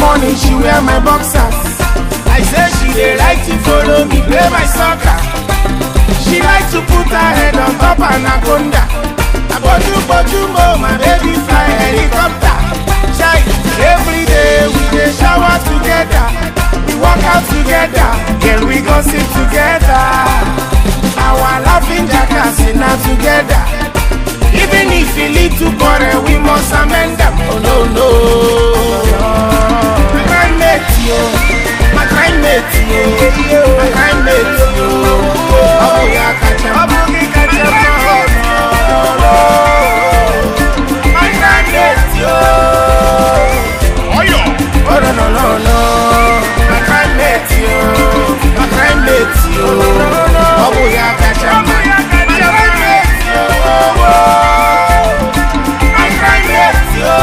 morning she wear my boxers. I say she dey like to follow me play my soccer. She like to put her head on top anaconda. Aboju boju mo, my baby fly helicopter. Chai, every day we dey shower together. We work out together, girl we gossip together. Our laughing jackass na together. Even if we lead to quarrel, we must amend them. Oh no no. My crime mate yo, my crime mate yo, my crime mate yo. Oh yeah, catch him. Abugi catch him. Oh no no. My crime mate yo. Oh no no no no. My crime mate yo, my crime mate yo. Oh yeah, catch him. My crime mate yo. My crime mate yo.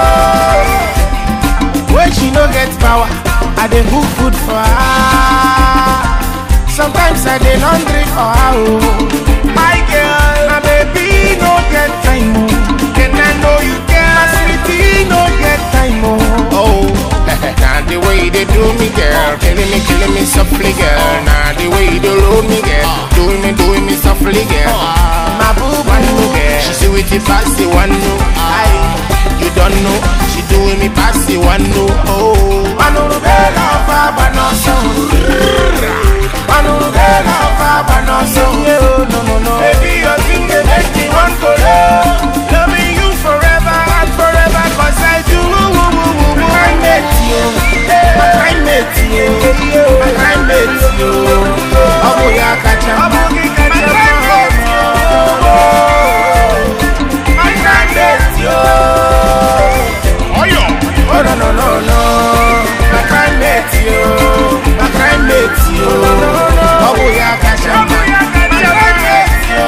When she no get power, I dey cook food for her. Sometimes I dey laundry for her. Oh. My girl, my baby no get time. Oh. Can I know you girl? My sweetie no get time. Oh, oh. nah, the way they do me, girl, killing me, killing me softly, girl. Nah, the way they load me, girl, doing me, doing me softly, girl. My boo, one no girl, she see with it past the one no. Aye, you don't know, she doing me past the one no. Oh, Manu bela fa banoso, Manu bela fa banoso. No no no, baby your thing they make me want to love, loving you forever and forever 'cause I do. My crime mate you, my crime mate you, my crime mate you. Abu ya kacha, abu ki kacha, my crime mate you, my crime mate you. Oh no no no no, my crime mate you, my crime mate you. Abu ya kacha, abu ya kacha, my crime mate you,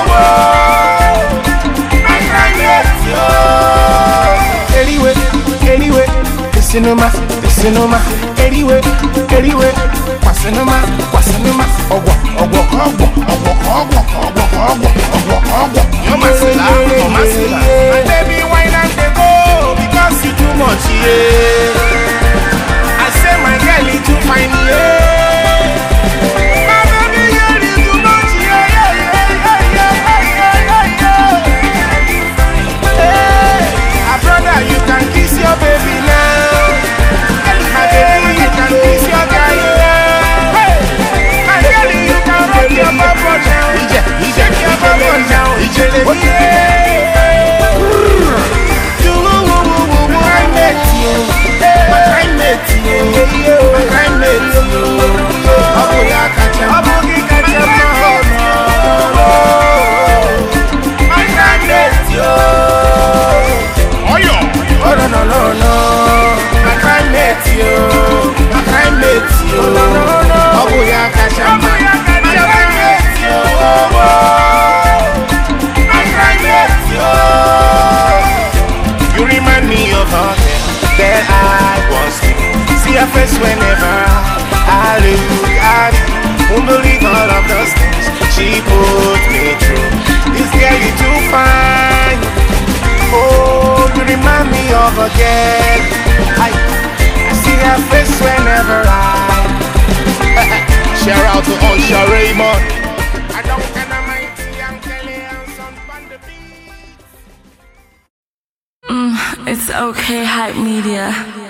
my crime mate you. Anyway, anyway, the cinema, the cinema. Anyway, anyway, kwasinuma, kwasinuma. Ogwa, ogwa, ogwa, ogwa, ogwa, ogwa, ogwa, ogwa, ogwa. You must laugh, you must laugh. My baby, wine and they go because you too much, yeah. I say my girl, you too fine, yeah. My baby, girl, you too much, yeah, yeah, yeah, yeah, yeah, yeah, yeah, yeah. Hey, ah, brother, you can kiss your baby now. My baby, you can kiss your guy now. Hey, my girl, you can rock your bubble now. Shake your bubble now. Yeah. Do woo woo woo woo woo. My mate, you. My crime mate, you. My crime mate, you. Abu ya kacha. Abu ki kacha. My crime mate, you. Oh no no no no, my crime mate yo, my crime mate yo. No no no, Abu ya kacha, Abu ya kacha, my crime mate yo. My crime mate yo. You remind me of her girl that I was with. See her face whenever I look at you. Won't believe all of those things she put me through. This girl you too fine. Oh, you remind me of a girl. I, I see her face whenever I. Shout out to Usher Raymond. I don't kind of mighty and Kelly and son on the beat. It's okay, hype media.